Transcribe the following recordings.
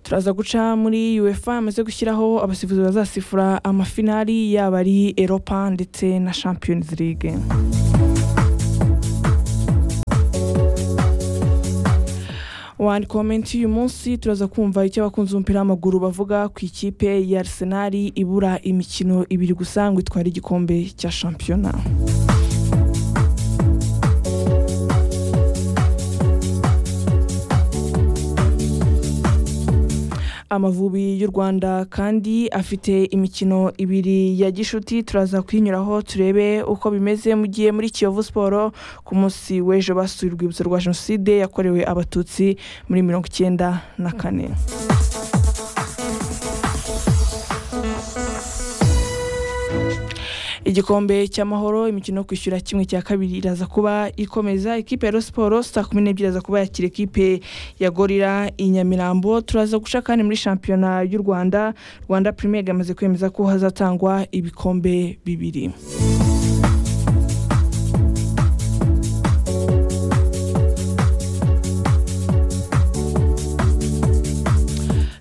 turaza guca muri uefa yamaze gushyiraho abasifuzi bazasifura amafinari yaba ari eropa ndetse na champions league wani komenti y'uyu munsi turaza kumva icyo abakunzi b'umupira w'amaguru bavuga ku ikipe ya arsenal ibura imikino ibiri gusa ngo itware igikombe cya shampiyona amavubi y'u rwanda kandi afite imikino ibiri ya gishuti turaza kuyinyuraho turebe uko bimeze mu gihe muri kiyovu siporo ku munsi w'ejo basuye urwibutso rwa jenoside yakorewe abatutsi muri mirongo icyenda na kane igikombe cy'amahoro imikino yo kwishyura kimwe cya kabiri iraza kuba ikomeza ikipe ya siporo saa kumi n'ebyiri iraza kuba yakira ikipe ya gorira i nyamirambo turaza guca kandi muri shampiyona y'u rwanda rwanda pirimeri yamaze kwemeza ko hazatangwa ibikombe bibiri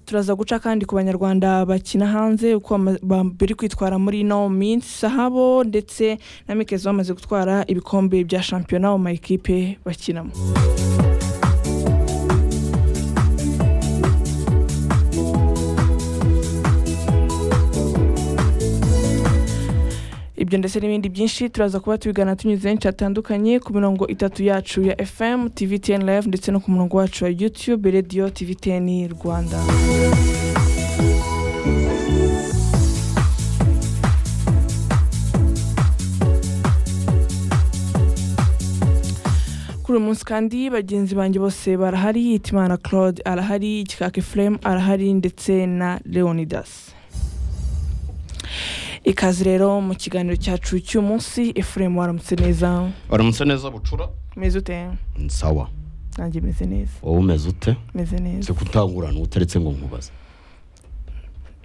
turaza guca kandi ku banyarwanda bakina hanze uko bari kwitwara muri ino minsi sahabo ndetse na mikezo bamaze gutwara ibikombe bya shampiyona mu ma ekipe bakinamo ibyo ndetse n'ibindi byinshi turaza kuba tubigana tunyuze henshi hatandukanye ku mirongo itatu yacu ya fm tvtn live ndetse no ku murongo wacu wa youtube radio tvtn rwanda kuri uyu munsi kandi bagenzi banjye bose barahari hitimana claude arahari ikikaka efuremu arahari ndetse na leonidas ikaze rero mu kiganiro cyacu cy'umunsi efuremu waramutse neza waramutse neza bucura umeze ute sawa nanjye meze neza wowe umeze ute meze neza nzi kutangurana utaretse ngo nkubaze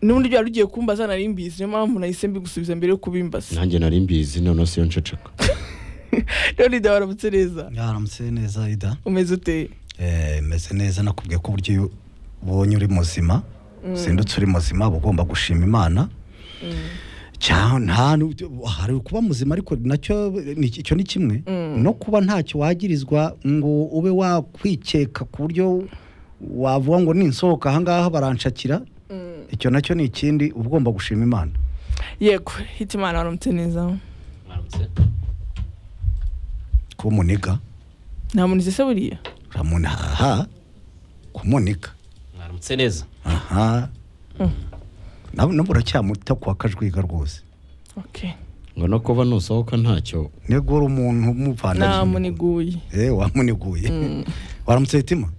n'ubundi byari ugiye kumbaza nari mbizi niyo mpamvu nahise mbigusubiza mbere yo kubimbaza nanjye nari mbizi none se iyo nceceka leonida waramutse neza yaramutse neza ida umeze ute Eh, meze neza nakubwiye ko uburyo iyo ubonye uri muzima uzindutse uri muzima uba ugomba gushima imana Cya- nta n'uburyo- hari kuba muzima ariko nacyo ni- icyo ni kimwe no kuba ntacyo wagirizwa ngo ube wakwikeka ku buryo wavuga ngo ninsohoka ahangaha baranshakira icyo nacyo ni ikindi uba ugomba gushima imana yego hitimana waramutse neza kuba umuniga nta muntu se buriya uramunaha kumunika mwaramutse neza aha nabo nabo uracyamuta kwa kajwiga rwose okay ngo no kuba nusohoka ntacyo negura umuntu umuvana nta jisho. muniguye eh wamuniguye waramutse hitima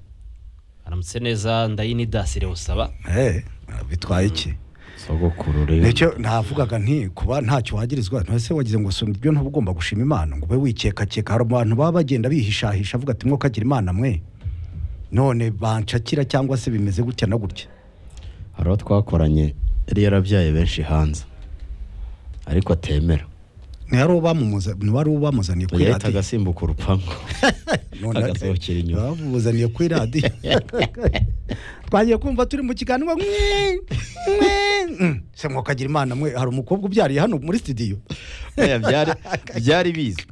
aramutse neza ndayinidasire usaba eh bitwaye iki sogokuru rero nicyo navugaga nti kuba ntacyo wagirizwa ntese wagize ngo soma ibyo ntabwo ugomba gushima imana ngo ube wikekakeka hari abantu baba bagenda bihishahisha avuga ati mwokagira imana mwe none banshakira cyangwa se bimeze gutya na gutya hari uwo twakoranye yari yarabyaye benshi hanze ariko atemera ntiyari ubamuza- ntiwari ubamuzaniye kuri yahitaga radiyo asimbuka urupangu None agasohokera inyuma. babuzaniye kuri radiyo twagiye kumva turi mu kiganiro mwe mwe Mm. se mwokagira imana mwe hari umukobwa ubyariye hano muri studio Oya, byari byari bizwi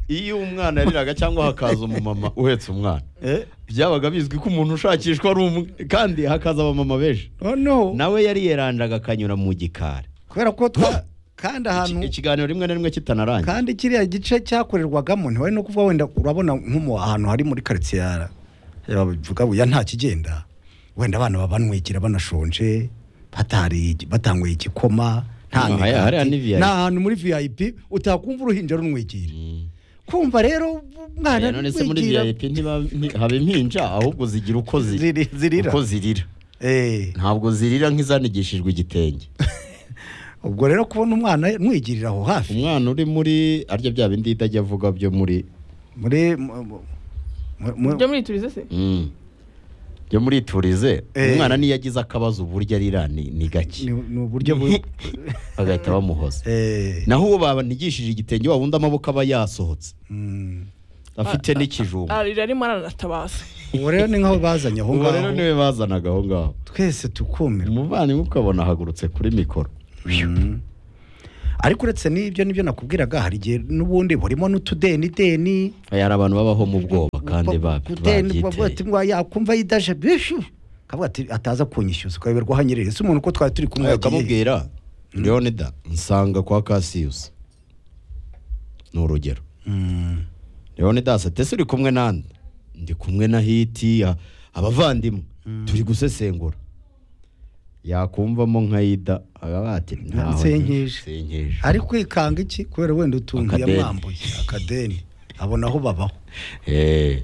iyo umwana yariraga cyangwa hakaza umumama uhetse umwana Eh, byabaga bizwi ko umuntu ushakishwa ari umwe kandi hakaza abamama benshi noneho nawe yari yerandaga akanyura mu gikari kubera ko twa kandi ahantu Iki- ikiganiro rimwe na rimwe kitanarangira kandi kiriya gice cyakorerwagamo ntiwari no kuvuga wenda urabona nko mu ahantu hari muri karitsiye ya ya- bavuga buya nta kigenda wenda abana babanwikira banashonje batariye iki- batanyweye igikoma nta Ah, hariya- hariya ni migati. VIP. ni ahantu muri vip utakumva uruhinja runwikira kumva rero umwana Eh, none se muri runwikira, vip ntiba- nti- haba impinja ahubwo zigira uko ziri- ziri- zirira uko zirira Eh, ntabwo zirira nk'izanigishijwe igitenge ubwo rero kubona umwana nwigirira aho hafi umwana uri muri arya bya bindi ihita ajya avuga byo muri muri mu- mu- mu- mu- byo mwiturize se Mm. byo muri turize Eh. umwana niyo agize akabazo uburyo arira ni ni gake ni ni uburyo bu- bagahita bamuhoza Eh, naho uwo banigishije igitenge wa wundi amaboko aba yasohotse mm. afite n'ikijumba ararira arimo aranatabaza ubu rero ni nk'aho bazanye aho ubu rero ngaho niwe bazanaga aho ngaho twese tukumirwa umuvandimwe ukabona ahagurutse kuri mikoro Mm. ariko uretse n'ibyo n'ibyo nakubwiraga hari igihe n'ubundi burimo n'utudeni deni hari abantu babaho mu bwoba kandi ba- Kudeni, bavuga ati babyiteye ngo yakumva yidaje bishu kavuga ati ataza kunyishyuza ukayoberwa aho anyereye si umuntu uko twari turi kumwe yagiye. ukamubwira leonida nsanga kwa kasiyusi ni urugero Mm. leonidas ati ese uri kumwe nande ndi kumwe na hiti a- abavandimwe turi gusesengura yakumvamo nka yida akaba ati ntaho Nsenkeje." nsenkeje ari kwikanga iki kubera wenda utuntu Akadeni. yamwambuye akadeni abona aho babaho Eh.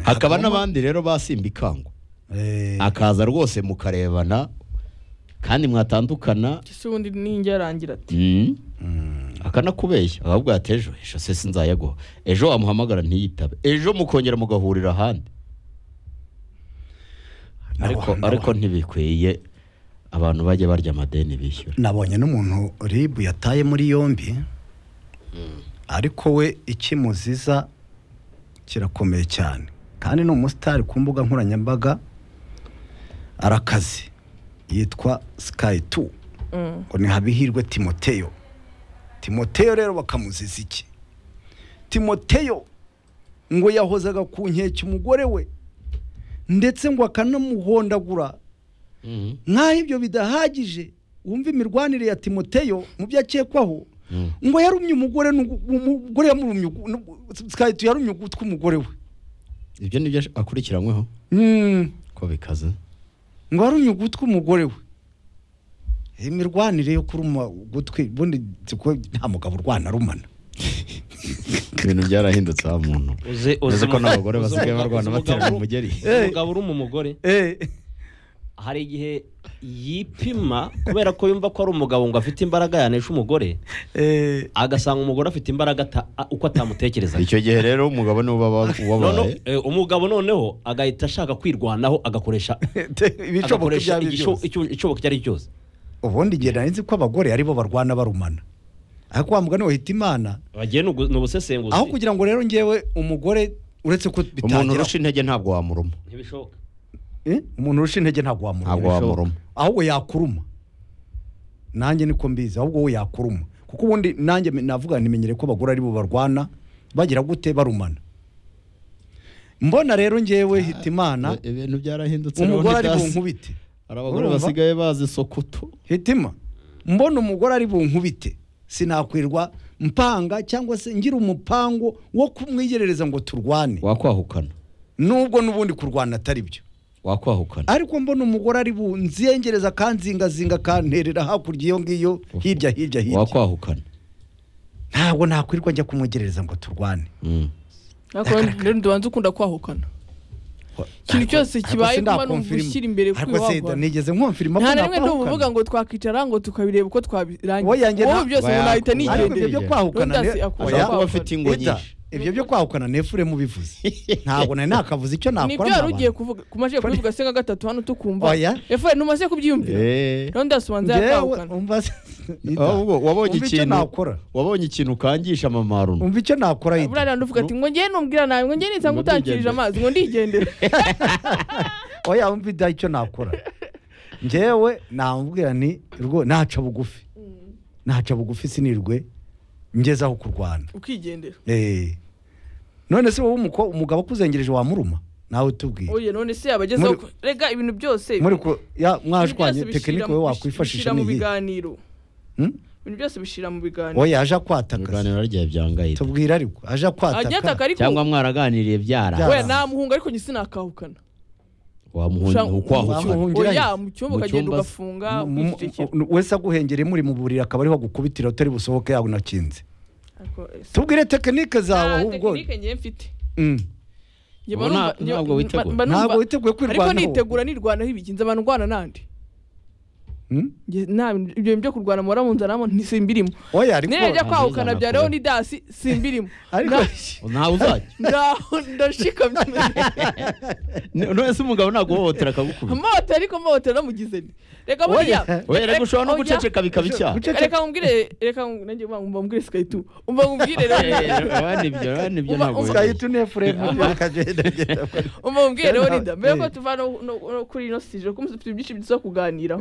hakaba hakabamo- n'abandi rero basimba ikangwa Eh, akaza rwose mukarebana kandi mwatandukana ese ubundi ninjye arangira ati Mm. mm. akanakubeshya ahubwo ati ejo ejo se sinzayaguha ejo wamuhamagara ntiyitabe ejo mukongera mugahurira ahandi ariko Nabo- ariko ntibikwiye abantu bajya barya amadeni bishyura nabonye n'umuntu ribu yataye muri yombi ariko we ikimuziza kirakomeye cyane kandi ni umusitari ku mbuga nkoranyambaga arakaze yitwa sikayi tu "Mm, ngo ni habihirwe timoteyo timoteyo rero bakamuziza iki timoteyo ngo yahozaga ku nkeke umugore we ndetse ngo akanamuhondagura Mhm. nk'aho ibyo bidahagije wumva imirwanire ya timoteyo mu byo akekwaho Mm. ngo yarumye umugore n'ugu- umugore yamurumye ugu- n'ugu- sikaritu yarumye ugutwi umugore we ibyo nibyo ash- akurikiranyweho Mm, ko bikaze ngo yarumye ugutwi umugore we iyi mirwanire yo kuruma ugutwi ubundi nzi ko nta mugabo urwana arumana ibintu byarahindutse ha muntu uzi uzi ko umu- n'abagore uzi basigaye umugabo- barwana uzi umugabo baterana uru- umugeri uzi umugabo uruma umugore Eh, hari igihe yipima kubera ko yumva ko ari umugabo ngo afite imbaraga yanesha umugore eh, agasanga umugore afite imbaraga ata- a- uko atamutekerezaga icyo gihe rero umugabo niwe uba wa- Noneho, wabaye eh, umugabo noneho agahita ashaka kwirwanaho agakoresha ibishoboka ibyo agakoresha ari byo igisho- byose icyo- icyoboko icyo ari cyo cyose ubundi ngira nari nzi ko abagore aribo barwana barumana ariko wa mugani wahita imana bagiye ni ugu- ni ubusesenguzi aho kugira ngo rero ngewe umugore uretse ko umuntu bitangira urusha intege ntabwo wamuruma ntibishoboka Eh, umuntu urusha intege ntabwo ntabwo wamuruma wamuruma ahubwo yakuruma nanjye niko mbizi ahubwo we yakuruma kuko ubundi nanjye me- navuga nimenyere ko abagore aribo barwana bagira gute barumana mbona rero ngewe hita imana ibintu byarahindutse umugore ari Leonidas. bunkubite hari abagore Urumva? basigaye bazi sokoto hitima mbona umugore ari bunkubite sinakwirwa mpanga cyangwa se ngira umupango wo kumwigerereza ngo turwane wakwahukana nubwo n'ubundi kurwana atari byo wakwahukana ariko mbona umugore ari bunzengereza akanzingazinga akanterera hakurya iyo ngiyo hirya hirya hirya wakwahukana ntabwo nakwirirwa njya kumwegerereza ngo turwane Mm. ariko rero ntibanze ukunda kwahukana ikintu cyose Ariko kibaye sindakwa kumara mfirima. gushyira imbere kuri ariko se wagwana. nigeze nkumfirima ko nta na rimwe nakwahukana ntuvuga ngo twakwicara ngo tukabireba uko twabirangiza Wowe yanjye wowe na- byose Oya, umuntu ahita akunda. ariko ibyo nigendeye byo kwahukana Rudasi ne- akunda Oya, ashaka kuba kwahukana. afite ingo Ida, nyinshi ibyo byo kwahukana nefure mubivuze ntabwo nari nakavuze icyo nakora ni mu ibyo wari abantu. ugiye kuvuga kumajije kubivuga se nka gatatu hano tukumva Oya. efuperi ntumaze kubyiyumvira Eh. rero ndasubanza Njyewe yakwahukana umva se- Ida, ahubwo wabonye umva icyo ikintu nakora wabonye ikintu ukangisha amamaro umva icyo nakora Ida. burariya nduvuga ati ngo njyewe numbwira nawe ngo njyewe nisanga Ngo utankirije ndigendera. amazi ngo ndigendere oya wumva ida icyo nakora ngewe namubwira ni rwo naca bugufi naca bugufi sinirwe ngeze aho kurwana ukigendera Eh. none se wowe umuko- umugabo akuzengereje wamuruma nawe utubwiye oye none se yaba agezeho Muri- rega ibintu byose muri ku ya ibintu byose mwashwanye bishira tekinike mu- wowe bishira wakwifashisha mu n'iyi biganiro Hmm? ibintu byose bishira mu biganiro oya aje akwataka ibiganiro ryawe byangaye tubwira ariko aje ajya ataka akwataka ariko cyangwa mwaraganiriye byara Byara. we namuhunga ariko njye sinakahukana wamuhungira ukwahukana Wamuhungira oya iki? mu cyumba Mu ukagenda cyumba se- ugafunga Mu- mu- ukicecekera wese aguhengere muri mu buriri akaba ariho agukubitira utari busohoke yawe unakinze Ariko, eh, si- tubwire tekinike zawe nta ahubwo tekinike njye mfite Mm. Njye Ubu mba nta- numva- njye- ntabwo mba- witeguye. mba numva- ntabwo witeguye ariko kwirwanaho nitegura nirwanaho ibiginza abantu ndwara nandi Hmm? Nge- nta bintu- ibyo bintu byo kurwana muhora mu nzara ntisimbirimo oya ariko nirajya nta kwahukana zizana bya leon kure. dasi simbirimo ariko ntawe uzajya ndaho ndashikamye none se umugabo naguhohotera akagukubita amahoteli ariko amahoteli amugize nti reka buriya Oya. we reka ushobora no oya. guceceka bikaba icyaha Guceceka. reka nkubwire reka ngu- nanjye mba- mba mbwire sikayi tu umva nkubwire Eh, rero urabona ibyo urabona ibyo Uba- ntabwo uba- wemeye. ugahita unefuremu akagendagenda umva nkubwire rero Linda mbere ko Eh. tuva no- no- no kuri ino sije kuko dufite byinshi byiza kuganiraho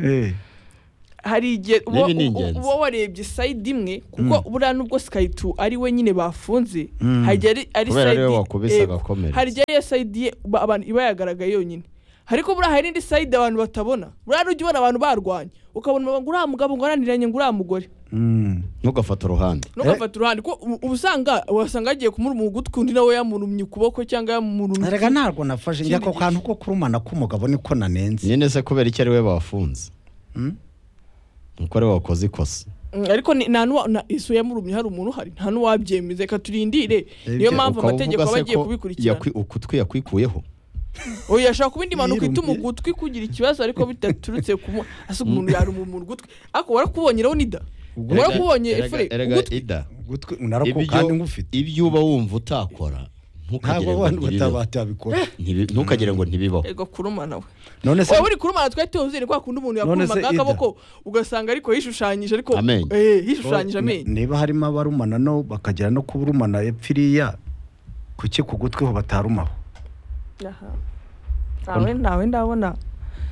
hari igihe uba N'ibi ni ingenzi. uba warebye sayidi imwe kuko buriya nubwo sikayi tu ari we nyine bafunze Mm. hari igihe ari- ari Kubera sayidi ariwe wakubise yego. agakomeretsa. hari igihe iyo sayidi ye ba- abantu iba yagaragaye yonyine ariko buriya hari indi sayidi abantu batabona buriya nujya ubona abantu barwanya ukabona ngo uriya mugabo ngo araniranye ngo uriya mugore ntugafate uruhande ntukafata uruhande kuko ubu- uba usanga wasanga agiye kumuruma ugutwi undi nawe yamurumye ukuboko cyangwa yamurumye reka ntabwo nafashe njye ako kantu ko kurumana k'umugabo niko nanenze nyine se kubera icyo ari we bafunze Hmm? nuko ari we wakoze ikosa Mm, ariko ni- nta nuwa na- isu yamurumye hari umuntu uhari nta n'uwabyemeza reka turindire niyo Ibyo, mpamvu Ukaba amategeko uvuga aba se agiye ko kubikurikirana yakwi- ukutwi yakwikuyeho oya ashobora kuba indi mpanuka ituma Yirumye. ugutwi kugira ikibazo ariko bidaturutse ku mu- asa umuntu yaruma umuntu ugutwi ariko warakubonye rero nida warakubonye Erega- efure erega ugutwi ida Gutwi- narako ibyo kandi ngufite ibyo uba wumva utakora ntabwo ntukagire ngo abantu ntibibeho. batabikora Ntibi- ntukagire ngo ntibibaho ego kurumana we none se waba uri kurumana twari tuzi ni kwa kundi umuntu None se yakurumaga Ida. akaboko ugasanga ariko yishushanyije ariko Amenyo. eh yishushanyije amenyo Ne- niba harimo abarumana no bakagera no kuburumana epfo iriya kuki ku gutwi ho batarumaho Aha. ntawe ntawe ndabona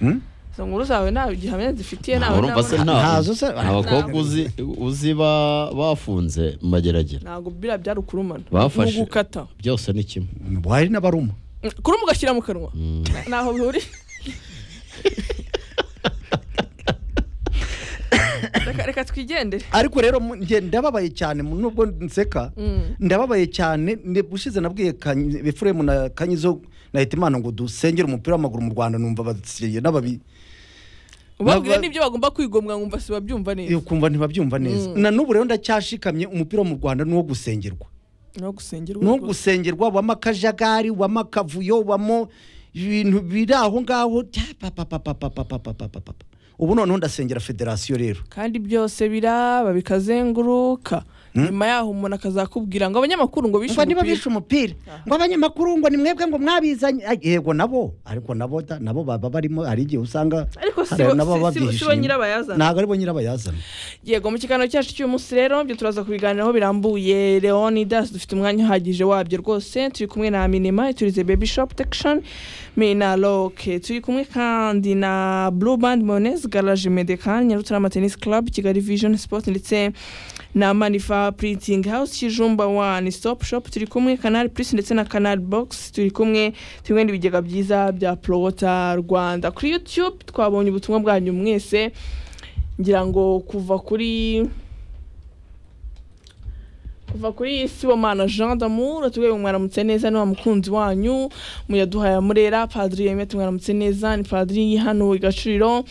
Hmm? izo nkuru zawe ntawe gihamya zifitiye Ntawe ntawe urumva se ndabona ntawe Ntazo se- nta bakobwa uzi uzi ba- bafunze mu mageragere ntabwo biriya byari ukurumana Bafashe. ni ugukata byose ni kimwe hari n'abaruma Mm, kuruma ugashyira mu kanwa Mm. ntaho bihuriye reka reka twigendere ariko rero mu- njye ndababaye cyane mu- nubwo nseka Mm. ndababaye cyane ne- ubushize nabwiye Kanyi- efuremu na kanyizo na hitimana ngo dusengere umupira w'amaguru mu rwanda numva batsiye n'ababi ubabwire Naba- n'ibyo bagomba kwigomwa nkumva si babyumva neza ukumva ntibabyumva neza Mm. na n'ubu rero ndacyashikamye umupira wo mu rwanda ni uwo gusengerwa no gusengerwa ni uwo rwose. gusengerwa wama akajagari wama akavuyo wamo ibintu biri aho ngaho tya pa, pa, pa, pa, pa, pa, pa, pa, pa, pa, pa. ubu noneho ndasengera federasiyo rero kandi byose biraba bikazenguruka nyuma yaho umuntu akazakubwira ngo abanyamakuru ngo bishe ngo niba umupira bishe umupira ngo abanyamakuru ngo ni mwebwe ngo mwabizanye Ay, yego nabo ariko nabo da- nabo baba barimo hari igihe usanga Ariko si hari bo- nabo si- baba si bo- si bo byishimye. nyirabayazana. ntabwo ari bo nyirabayazana yego mu kiganiro cyacu cy'umunsi rero byo turaza kubiganiraho birambuye leonidas dufite umwanya uhagije wabyo rwose turi kumwe na minima iturize baby shop protection mina loke turi kumwe kandi na blue band mayonnaise garage medekan nyarutarama tennis club kigali vision sport ndetse na manifa printing house kijumba one stop shop turi kumwe canal plus ndetse na canal box turi kumwe turi kumwe n'ibigega byiza bya prowota rwanda kuri youtube twabonye ubutumwa bwanyu mwese ngira ngo kuva kuri kuva kuri sibomana jean damour atubwiye ngo mwaramutse neza ni wa mukunzi wanyu muyaduhaye amurera padiri yemeye tumwaramutse neza ni padiri hano i gacuriro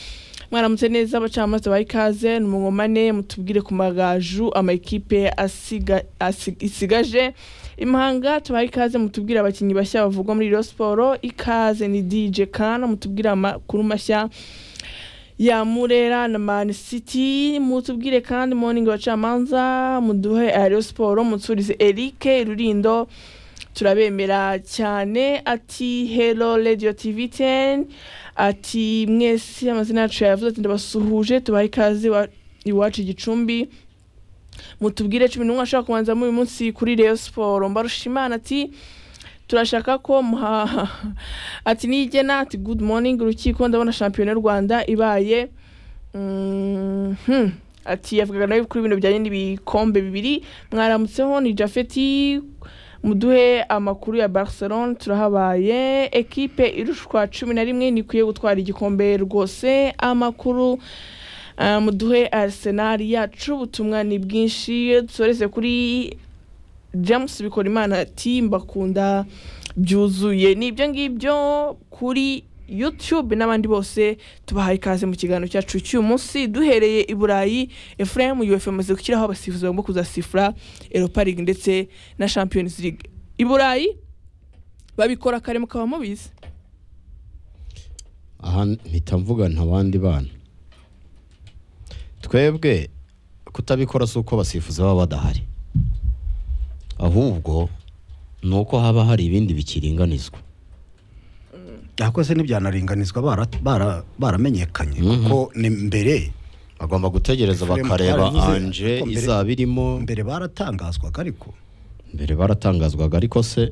mwaramutse neza abacamanza ba ikaze ni umugomane mutubwire ku magaju amakipe asiga- asi- isigaje imahanga tubaha ikaze mutubwire abakinnyi bashya bavugwa muri Rayon siporo ikaze ni dj kana mutubwire amakuru mashya ya Murera na Man City mutubwire kandi morning abacamanza muduhe Aerial Sport mutsurize Eric Rurindo turabemera cyane ati Hello Radio TV 10 ati mwese amazina yacu yavuze ati ndabasuhuje tubahe ikaze wa- iwacu igicumbi mutubwire cumi n'umwe ashobora kubanzamo uyu munsi kuri Rayon Sport mbarushimana ati turashaka ko muha ati nigena ati good morning urukiko ndabona shampiyona y'u rwanda ibaye Mhm. ati yavugaga nawe kuri ibintu bijyanye n'ibikombe bibiri mwaramutseho ni jafeti muduhe amakuru ya barcelone turahabaye ekipe irushwa cumi na rimwe ntikwiye gutwara igikombe rwose amakuru ah, muduhe arsenal yacu ubutumwa ni bwinshi dusoreze kuri james bikorimana ati mbakunda byuzuye ni ibyo ngibyo kuri youtube n'abandi bose tubahaye ikaze mu kiganiro cyacu cy'uyu munsi duhereye i burayi efuremu yuwefu amaze gushyiraho abasifuzi bagomba kuzasifura eropa ligue ndetse na champions league i burayi babikora kare mukaba mubizi aha mpita mvuga nta bandi bana twebwe kutabikora si uko abasifuzi baba badahari ahubwo ni uko haba hari ibindi bikiringanizwa ariko se ntibyanaringanizwa bara- bara- baramenyekanye kuko ni mbere bagomba gutegereza Efuremu bakareba twaravuze, anje ariko mbere- izaba irimo mbere baratangazwaga ariko mbere baratangazwaga ariko se